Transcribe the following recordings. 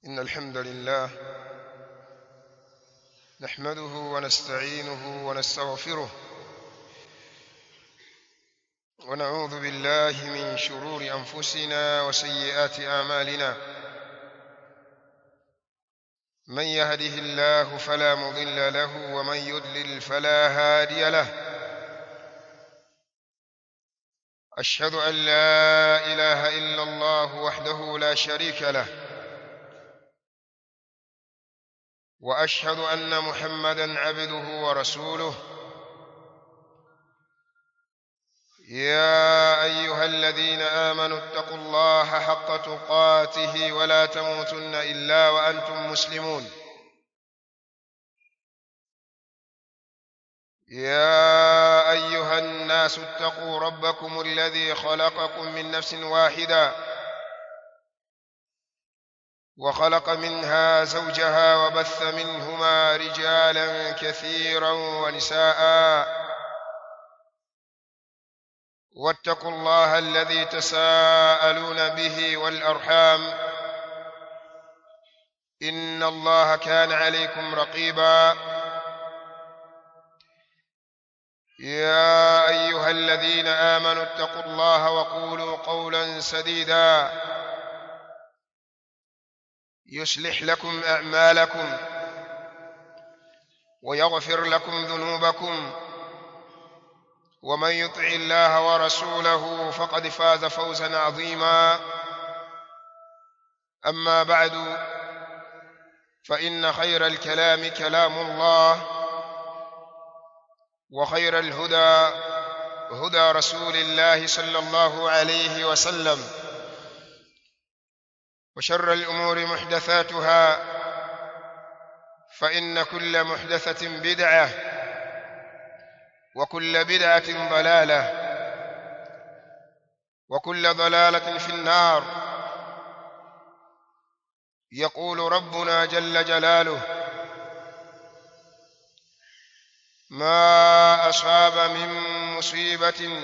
إن الحمد لله نحمده ونستعينه ونستغفره ونعوذ بالله من شرور أنفسنا وسيئات أعمالنا من يهده الله فلا مضل له ومن يضلل فلا هادي له أشهد أن لا إله إلا الله وحده لا شريك له وأشهد أن محمدا عبده ورسوله يا أيها الذين آمنوا اتقوا الله حق تقاته ولا تموتن إلا وأنتم مسلمون يا أيها الناس اتقوا ربكم الذي خلقكم من نفس واحدة وخلق منها زوجها وبث منهما رجالا كثيرا ونساء واتقوا الله الذي تساءلون به والأرحام إن الله كان عليكم رقيبا يا أيها الذين آمنوا اتقوا الله وقولوا قولا سديدا يصلح لكم أعمالكم ويغفر لكم ذنوبكم ومن يطع الله ورسوله فقد فاز فوزا عظيما أما بعد فإن خير الكلام كلام الله وخير الهدى هدى رسول الله صلى الله عليه وسلم وشر الأمور محدثاتها فإن كل محدثة بدعة وكل بدعة ضلالة وكل ضلالة في النار يقول ربنا جل جلاله ما أصاب من مصيبة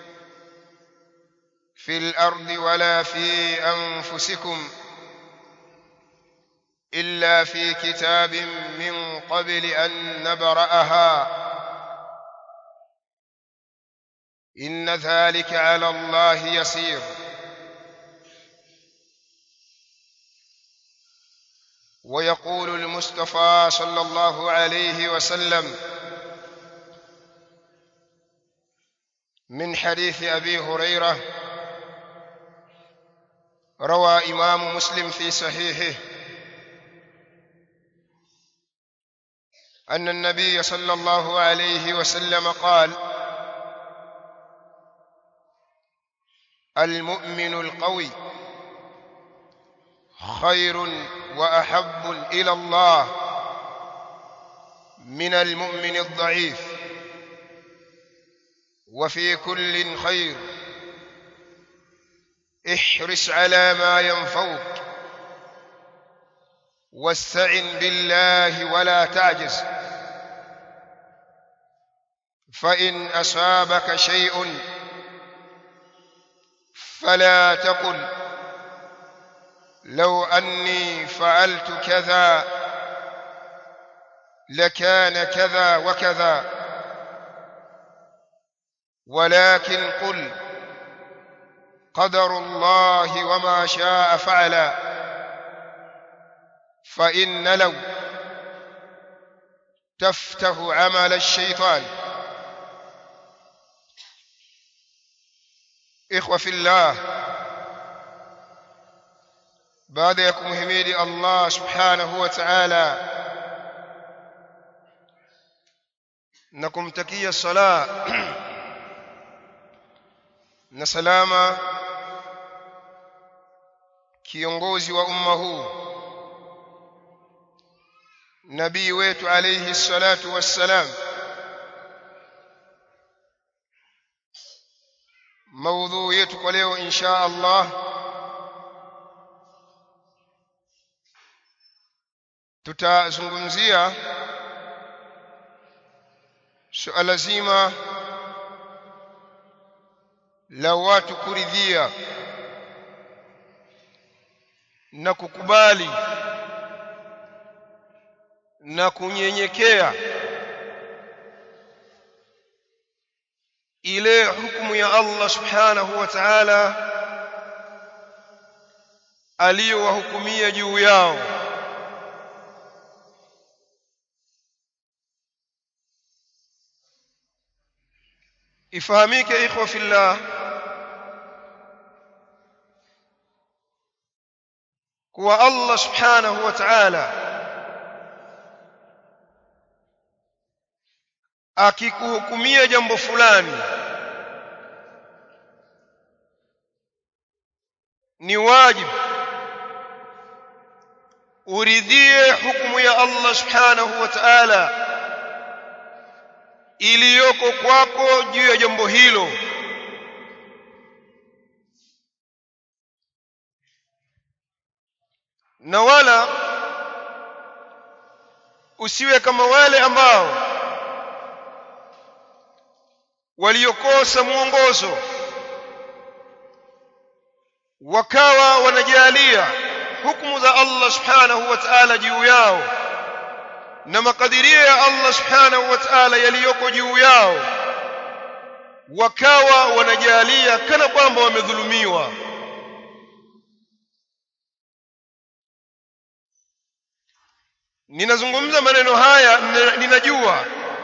في الأرض ولا في أنفسكم إلا في كتاب من قبل أن نبرأها إن ذلك على الله يسير ويقول المصطفى صلى الله عليه وسلم من حديث أبي هريرة روى إمام مسلم في صحيحه أن النبي صلى الله عليه وسلم قال المؤمن القوي خير وأحب إلى الله من المؤمن الضعيف وفي كل خير احرص على ما ينفوك واستعن بالله ولا تعجز فإن أصابك شيء فلا تقل لو أني فعلت كذا لكان كذا وكذا ولكن قل قدر الله وما شاء فعل فإن لو تفتح عمل الشيطان إخوة في الله baada ya kumhimidi Allah subhanahu wa ta'ala na kumtakia sala na salama kiongozi wa umma huu nabii wetu alayhi salatu wassalam maudhui yetu kwa leo insha Allah tutazungumzia suala zima la watu kuridhia na kukubali na kunyenyekea ile hukumu ya Allah subhanahu wa ta'ala aliyowahukumia juu yao ifahamike ikhwa fillah kuwa Allah subhanahu wa ta'ala akikuhukumia jambo fulani ni wajibu uridhie hukumu ya Allah subhanahu wa ta'ala iliyoko kwako juu ya jambo hilo na wala usiwe kama wale ambao waliokosa mwongozo wakawa wanajalia hukumu za Allah subhanahu wa ta'ala juu yao na makadirio ya Allah subhanahu wa ta'ala yaliyoko juu yao wakawa wanajalia kana kwamba wamedhulumiwa ninazungumza maneno haya ninajua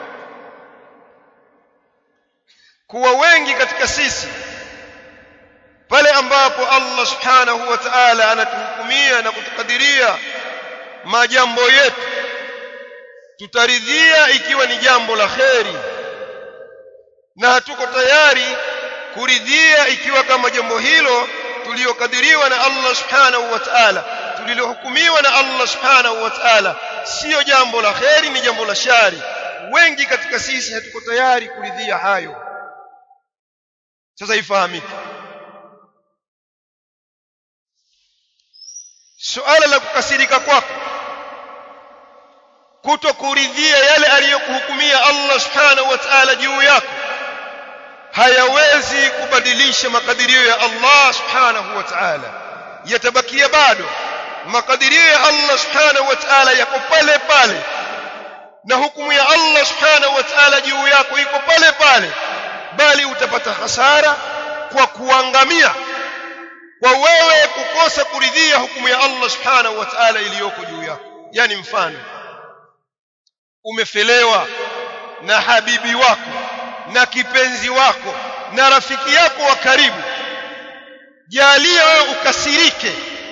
kuwa wengi katika sisi pale ambapo Allah subhanahu wa ta'ala anatuhukumia na kutukadiria majambo yetu tutaridhia ikiwa ni jambo la kheri na hatuko tayari kuridhia ikiwa kama jambo hilo tuliokadiriwa na Allah subhanahu wa ta'ala tulilohukumiwa na Allah subhanahu wa ta'ala sio jambo la kheri ni jambo la shari wengi katika sisi hatuko tayari kuridhia hayo sasa ifahamike suala la kukasirika kwako kutokuridhia yale aliyokuhukumia Allah subhanahu wa ta'ala juu yako hayawezi kubadilisha makadirio ya Allah subhanahu wa ta'ala yatabakia bado makadirio ya Allah subhanahu wa ta'ala yako pale pale na hukumu ya Allah subhanahu wa ta'ala juu yako iko pale pale bali utapata hasara kwa kuangamia kwa wewe kukosa kuridhia hukumu ya Allah subhanahu wa ta'ala iliyoko juu yako yani mfano umefelewa na habibi wako na kipenzi wako na rafiki yako wa karibu jalia wewe ukasirike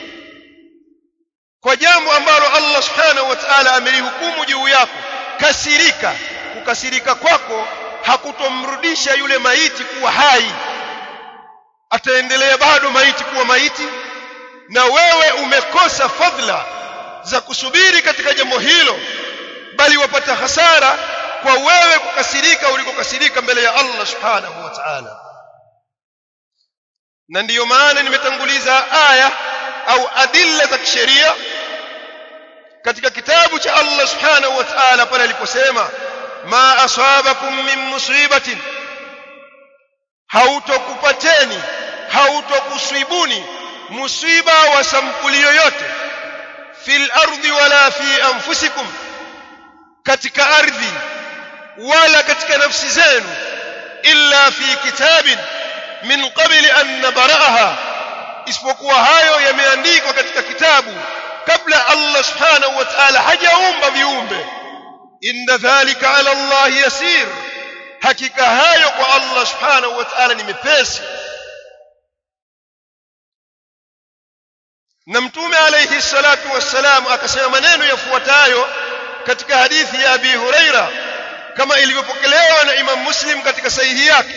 kwa jambo ambalo Allah subhanahu wa ta'ala amelihukumu juu yako kasirika kukasirika kwako hakutomrudisha yule maiti kuwa hai ataendelea bado maiti kuwa maiti na wewe umekosa fadhila za kusubiri katika jambo hilo bali wapata hasara kwa wewe kukasirika ulikokasirika mbele ya Allah subhanahu wa ta'ala na ndiyo maana nimetanguliza aya au adilla za kisheria katika kitabu cha Allah subhanahu wa ta'ala pale aliposema ma asabakum min musibatin hautokupateni hautokusibuni musiba wa sampuli yoyote fil ardi wala fi anfusikum katika ardhi wala katika nafsi zenu illa fi kitabin min qabli an nabraha isipokuwa hayo yameandikwa katika kitabu kabla Allah subhanahu wa ta'ala hajaumba viumbe inna dhalika ala Allah yasir hakika hayo kwa Allah subhanahu wa ta'ala ni mepesi na mtume alayhi salatu wassalam akasema maneno yafuatayo katika hadithi ya Abi Huraira kama ilivyopokelewa na Imam Muslim katika sahihi yake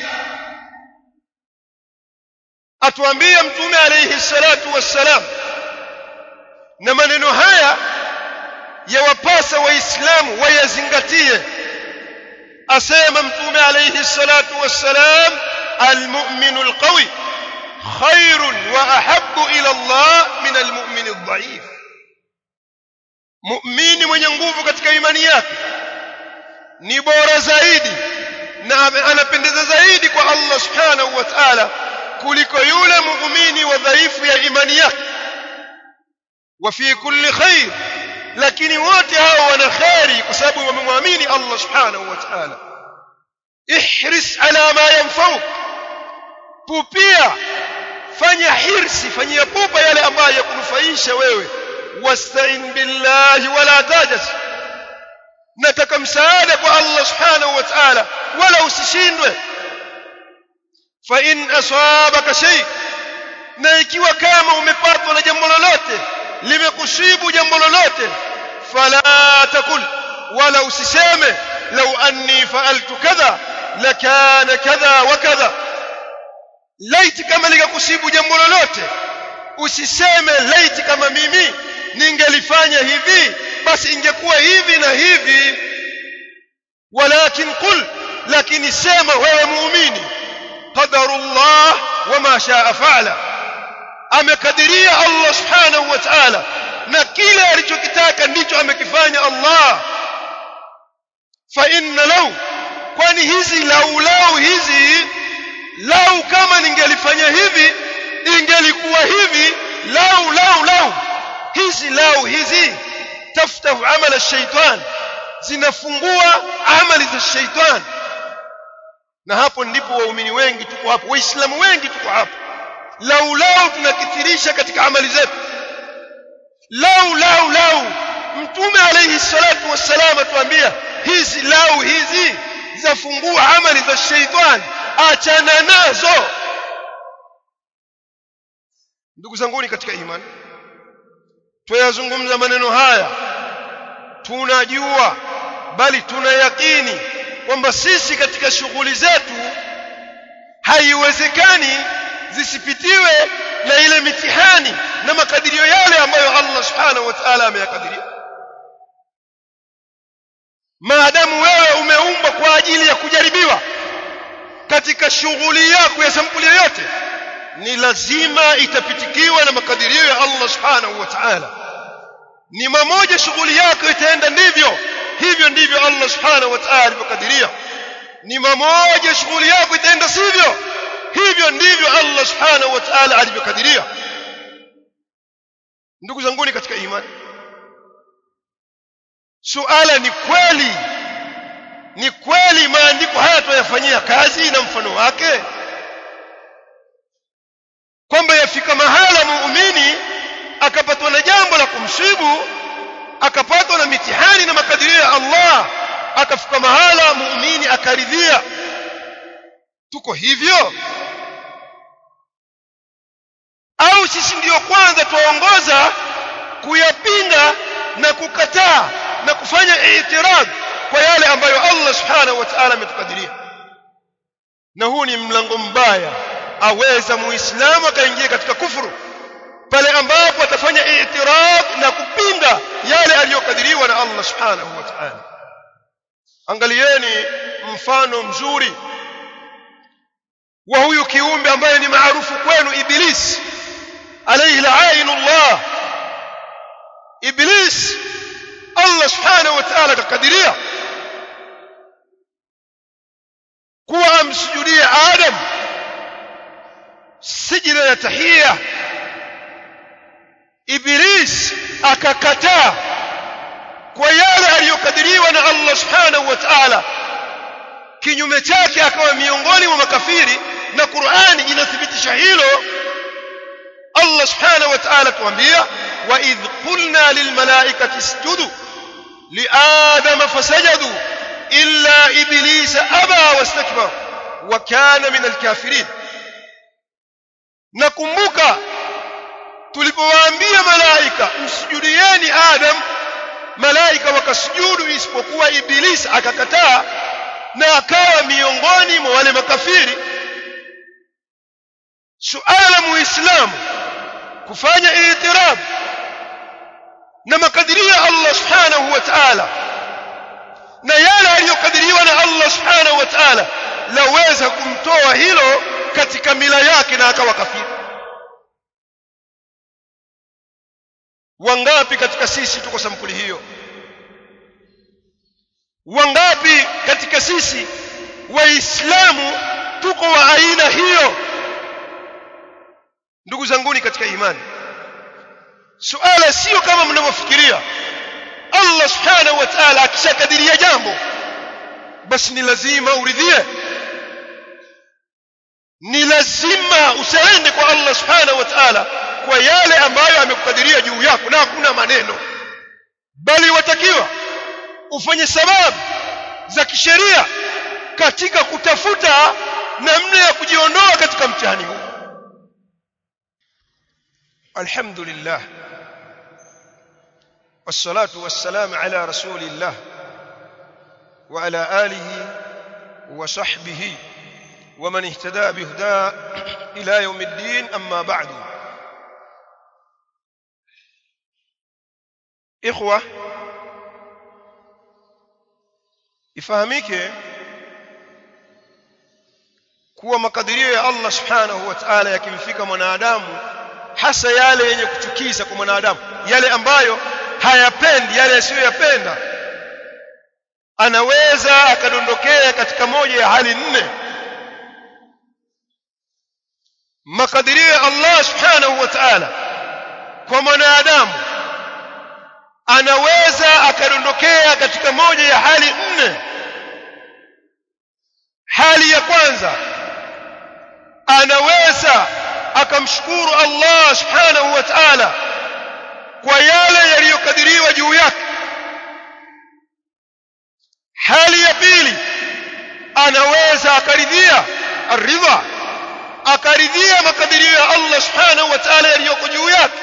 atuambia mtume alayhi salatu wassalam na maneno haya yawapasa waislamu wayazingatie asema mtume alayhi salatu wassalam almu'minu alqawi khairun wa ahabbu ila Allah min almu'min adh-dha'if muumini mwenye nguvu katika imani yake ni bora zaidi na anapendeza zaidi kwa Allah subhanahu wa ta'ala kuliko yule muumini wa dhaifu ya imani yake wa fi kulli khair lakini wote hao wana kheri kwa sababu wamemwamini Allah subhanahu wa ta'ala ihris ala ma yanfa'uk pupia fanya hirsi fanyia pupa yale ambayo yakunufaisha wewe wasta'in billahi wala tajaz nataka msaada kwa Allah subhanahu wa ta'ala wala usishindwe fa in asabaka shay na ikiwa kama umepatwa na jambo lolote limekusibu jambo lolote fala takul wala usiseme law anni fa'altu kadha lakana kadha wa kadha laiti kama likakusibu jambo lolote usiseme laiti kama mimi ningelifanya hivi basi ingekuwa hivi na hivi walakin qul lakini sema wewe muumini qadarullah wama shaa fa'ala amekadiria Allah subhanahu wa ta'ala na kile alichokitaka ndicho amekifanya Allah fa inna law kwani hizi lau lau hizi lau kama ningelifanya hivi ingelikuwa hivi lau lau lau hizi lau hizi taftahu amala ash-shaytan zinafungua amali za shaytan na hapo ndipo waumini wengi tuko hapo waislamu wengi tuko hapo lau lau tunakithirisha katika amali zetu lau lau lau mtume alayhi salatu wassalam atuambia hizi lau hizi zafungua amali za shaytan achana nazo ndugu zanguni katika imani tuyazungumza maneno haya tunajua bali tuna yakini kwamba sisi katika shughuli zetu haiwezekani zisipitiwe na ile mitihani na makadirio yale ambayo Allah subhanahu wa ta'ala ameyakadiria maadamu wewe umeumbwa kwa ajili ya kujaribiwa katika shughuli yako ya sampuli yoyote ni lazima itapitikiwa na makadirio ya Allah subhanahu wa ta'ala ni mamoja shughuli yako itaenda ndivyo hivyo ndivyo Allah subhanahu wa ta'ala alivyokadiria ni mamoja shughuli yako itaenda sivyo hivyo ndivyo Allah subhanahu wa ta'ala alivyokadiria ndugu zanguni katika imani suala ni kweli ni kweli maandiko haya tuyafanyia kazi na mfano wake kwamba yafika mahala muumini akapatwa na jambo la kumsibu akapatwa na mitihani na makadirio ya Allah akafika mahala muumini akaridhia tuko hivyo au sisi ndiyo kwanza tuongoza kuyapinga na kukataa na kufanya i'tirad kwa yale ambayo Allah subhanahu wa ta'ala ametukadiria na huu ni mlango mbaya aweza muislamu akaingia katika kufuru pale ambapo atafanya i'tirad na kupinga yale aliyokadiriwa na Allah subhanahu wa ta'ala angalieni mfano mzuri wa huyu kiumbe ambaye ni maarufu kwenu iblis alayhi la'inullah iblis Allah subhanahu wa ta'ala akakadiria kuwa amsujudie Adam sijida ya tahia Iblis akakataa kwa yale aliyokadiriwa na Allah subhanahu wa ta'ala kinyume chake akawa miongoni mwa makafiri na Qur'ani inathibitisha hilo Allah subhanahu wa ta'ala tuambia wa idh qulna lil malaikati isjudu li adama fasajadu illa iblisa aba wastakbara wa kana min alkafirin nakumbuka tulipowaambia malaika msujudieni adam malaika wakasujudu isipokuwa ibilisi akakataa na akawa miongoni mwa wale makafiri suala muislamu kufanya itirab na makadirio ya Allah subhanahu wa ta'ala na yale aliyokadiriwa na Allah subhanahu wa ta'ala laweza kumtoa hilo katika mila yake na akawa kafiri wangapi katika sisi tuko sampuli hiyo wangapi katika sisi waislamu tuko wa aina hiyo ndugu zanguni katika imani suala sio kama mnavyofikiria Allah subhanahu wa ta'ala akishakadiria jambo basi ni lazima uridhie ni lazima usiende kwa Allah subhanahu wa ta'ala kwa yale ambayo amekukadiria juu yako na hakuna maneno bali watakiwa ufanye sababu za kisheria katika kutafuta namna ya kujiondoa katika mtihani huu alhamdulillah والصلاه والسلام على رسول الله وعلى اله وصحبه ومن اهتدى بهداه الى يوم الدين اما بعد اخوه ifahamike kuwa makadirio ya Allah subhanahu wa ta'ala yakimfika mwanadamu hasa yale yenye kuchukiza kwa mwanadamu yale ambayo hayapendi yale asiyoyapenda anaweza akadondokea katika moja ya hali nne makadirio ya Allah subhanahu wa ta'ala kwa mwanadamu anaweza akadondokea katika moja ya hali nne hali ya kwanza anaweza akamshukuru Allah subhanahu wa ta'ala kwa yale yaliyokadiriwa juu yake hali ya pili anaweza akaridhia aridha akaridhia makadirio ya Allah subhanahu wa ta'ala yaliyoko juu yake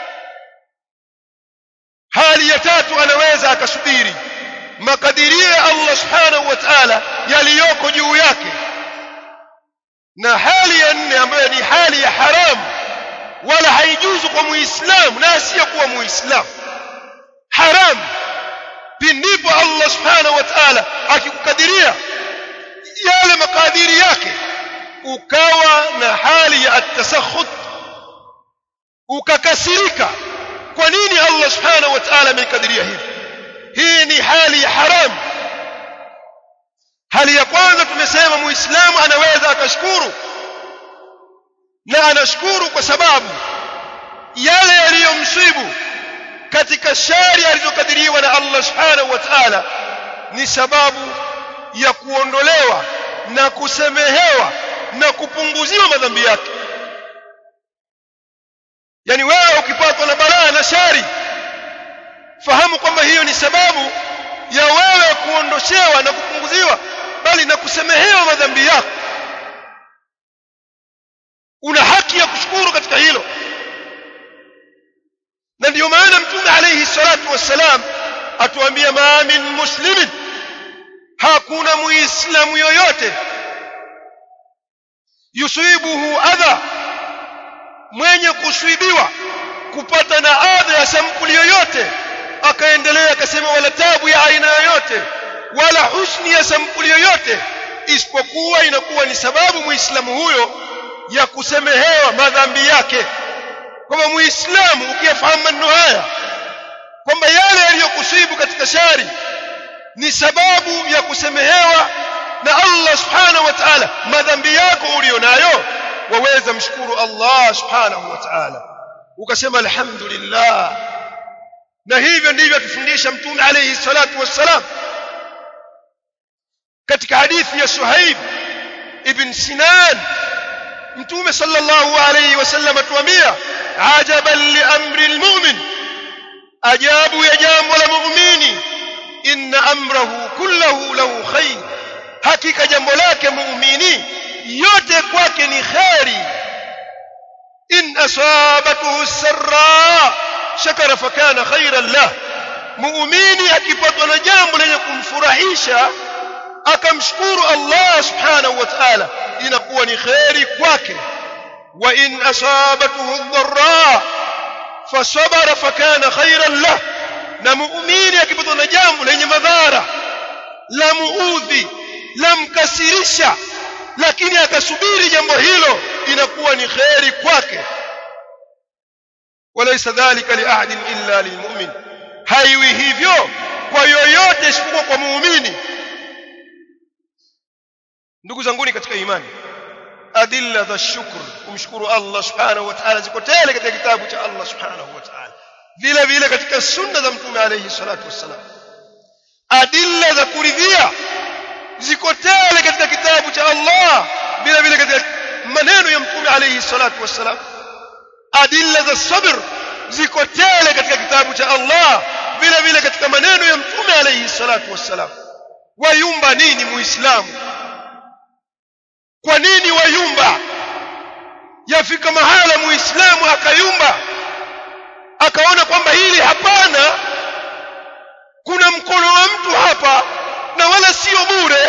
hali ya tatu anaweza akasubiri makadirio ya Allah subhanahu wa ta'ala yaliyoko juu yake na hali ya nne ambayo ni hali ya haramu wala haijuzu kwa muislamu na asiyekuwa muislamu haramu pindipo Allah subhanahu wa ta'ala akikukadiria yale makadiri yake ukawa na hali ya atasakhut ukakasirika kwa nini Allah subhanahu wa ta'ala amekadiria hivi hii ni hali ya haramu hali ya kwanza tumesema muislamu anaweza akashukuru na anashukuru kwa sababu yale yaliyomsibu katika shari alizokadiriwa na Allah subhanahu wa ta'ala ni sababu ya kuondolewa na kusemehewa na kupunguziwa madhambi yake yani wewe ukipatwa na balaa na shari fahamu kwamba hiyo ni sababu ya wewe kuondoshewa na kupunguziwa bali na kusemehewa madhambi yako una haki ya kushukuru katika hilo na ndio maana mtume alayhi salatu wassalam atuambia ma min muslimin hakuna muislamu yoyote yusibuhu adha mwenye kuswibiwa kupata na adha ya sampuli yoyote akaendelea akasema wala tabu ya aina yoyote wala husni ya sampuli yoyote isipokuwa inakuwa ni sababu muislamu huyo ya kusemehewa madhambi yake kwamba muislamu ukiyafahamu maneno haya kwamba yale yaliyokusibu katika shari ni sababu ya kusemehewa na Allah subhanahu wa ta'ala madhambi yako ulionayo waweza mshukuru Allah subhanahu wa ta'ala ukasema alhamdulillah na hivyo ndivyo tufundisha mtume alayhi salatu wassalam katika hadithi ya Suhaib ibn Sinan mtume sallallahu alayhi wasallam atuambia ajaban li amri almu'min ajabu ya jambo la muumini inna amrahu kullahu lahu khair hakika jambo lake muumini yote kwake ni khairi in asabatuhu sarra shakara fakana khairan lah muumini akipatwa na jambo lenye kumfurahisha akamshukuru Allah subhanahu wa ta'ala inakuwa ni khairi kwake wa in asabatuhu dharra fasabara fakana khairan lah na muumini akipatwa na jambo lenye madhara la muudhi la mkasirisha lakini akasubiri jambo hilo inakuwa ni khairi kwake walaysa dhalika li ahadin illa lilmu'min haiwi hivyo kwa yoyote isipokuwa kwa muumini ndugu zanguni katika imani adilla za shukr kumshukuru Allah subhanahu wa ta'ala ziko tele katika kitabu cha Allah subhanahu wa ta'ala vile vile katika sunna za mtume alayhi salatu wassalam adilla za kuridhia ziko tele katika kitabu cha Allah vile vile katika maneno ya mtume alayhi salatu wassalam adilla za sabr ziko tele katika kitabu cha Allah vile vile katika maneno ya mtume alayhi salatu wassalam wayumba nini muislamu kwa nini wayumba yafika mahala muislamu akayumba akaona kwamba hili hapana kuna mkono wa mtu hapa na wala sio bure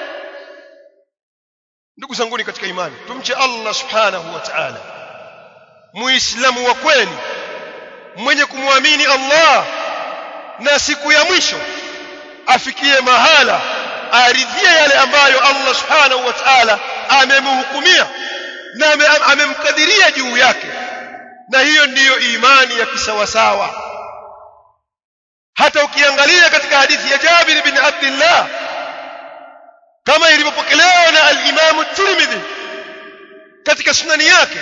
ndugu zanguni katika imani tumche Allah subhanahu wa ta'ala muislamu wa kweli mwenye kumwamini Allah na siku ya mwisho afikie mahala aridhie yale ambayo Allah subhanahu wa ta'ala amemhukumia na amemkadiria juu yake na hiyo ndiyo imani ya kisawasawa hata ukiangalia katika hadithi ya Jabir bin Abdullah kama ilivyopokelewa na al-Imam Tirmidhi katika sunani yake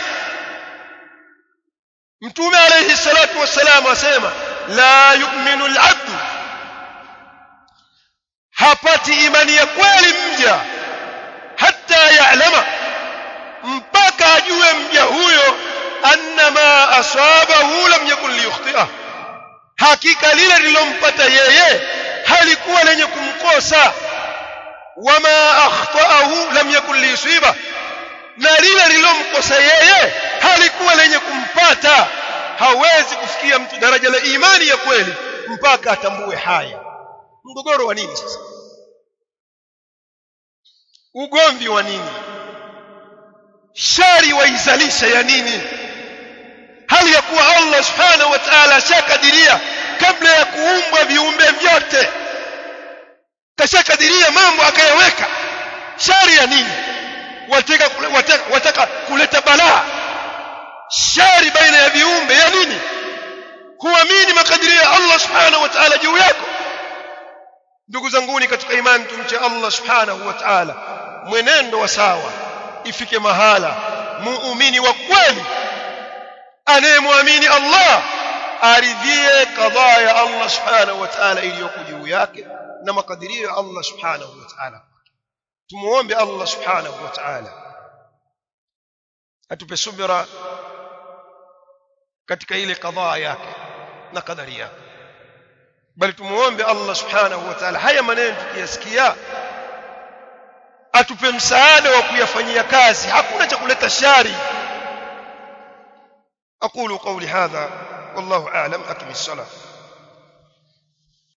Mtume alayhi salatu wassalam asema la yu'minu al-'abdu hapati imani ya kweli mja hata ya'lama mpaka ajue mja huyo annama asabahu lam yakun liyukhti'ah hakika lile lilompata yeye halikuwa lenye kumkosa wama akhtaahu lam yakun liyusiba na lile lilomkosa yeye halikuwa lenye kumpata hawezi kufikia mtu daraja la imani ya kweli mpaka atambue haya mgogoro wa nini sasa ugomvi wa nini shari waizalisha ya nini hali ya kuwa Allah subhanahu wa ta'ala ashakadiria kabla ya kuumbwa viumbe vyote kashakadiria mambo akayaweka shari ya nini wataka, wataka, wataka kuleta balaa shari baina ya viumbe ya nini huamini makadirio ya Allah subhanahu wa ta'ala juu yako ndugu zanguni katika imani tumche Allah subhanahu wa ta'ala mwenendo wa sawa ifike mahala muumini wa kweli anayemwamini Allah aridhie kadhaa ya Allah subhanahu wa ta'ala iliyoko juu yake na makadirio ya Allah subhanahu wa ta'ala tumuombe Allah subhanahu wa ta'ala atupe subira katika ile kadhaa yake na kadari yake bali tumuombe Allah subhanahu wa ta'ala haya maneno tukiyasikia atupe msaada wa kuyafanyia kazi hakuna cha kuleta shari aqulu qawli hadha wallahu a'lam akimi salat